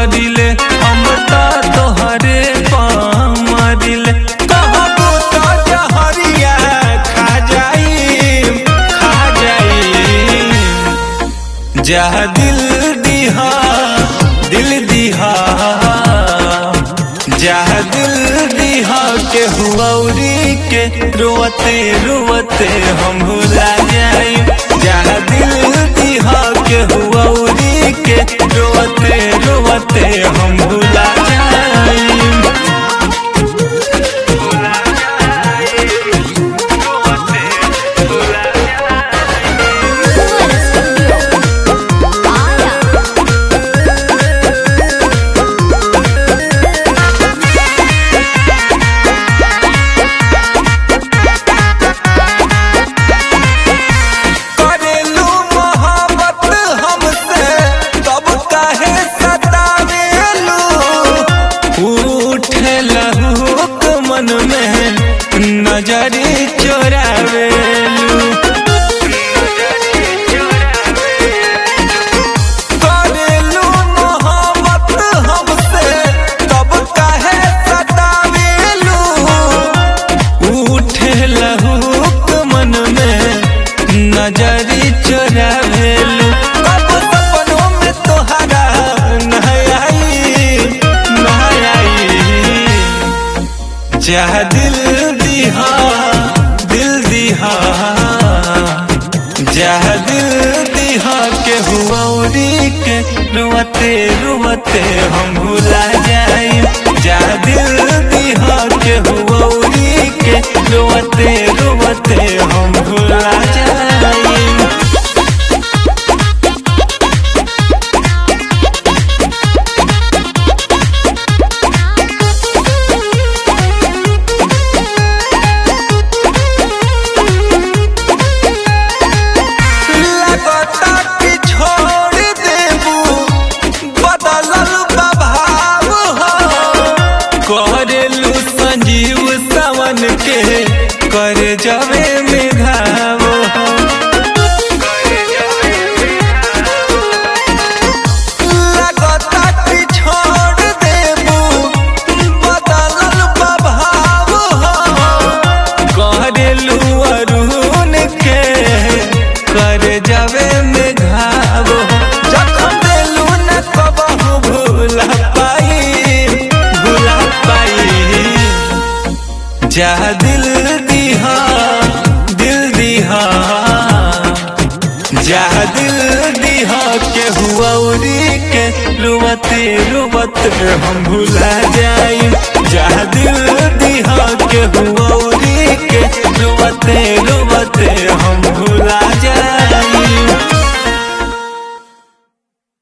करिले हम तो तोहरे पामरिले कहबो तो जहरिया खा जाई खा जाई जा दिल दिहा दिल दिहा जा दिल दिहा के हुआरी के रोते रोते हम भुला जाई जा दिल दिहा के हुआरी के रोते रोते हम भुला जाई Fuera Studio. Aya. करेलू मोहब्बत हमसे तब काहे सतावेलू उठे लहूक मन में नजरी चोरावेलू करेलू मोहब्बत हमसे तब काहे सतावेलू उठे लहूक मन में नजरी चोरावेलू कब सपनों में तोहरा नहाई नहाई चाह दिल दिहा दिल दिहा चाह दिल दिहा के हुआरी के रुवते रुवते हम भुला जाई जा दिल दिहा के हुआरी के रुवते रुवते हम भुला जाई लगता कि छोड़ देबू बदलल बभाव हो करेलू संजीव सावन के कर जवे में घाव हो लगता कि छोड़ देबू बदलल बभाव हो करेलू अरुण के कर जावे में घाव जखम देलू न कबहू भूला पाई भूला पाई जा दिल दिहा दिल दिहा जा दिल दिहा के हुआरी के रुवते रुवते हम भुला जाई जा दिल दिहा के हुआरी के रुवते रुवते हम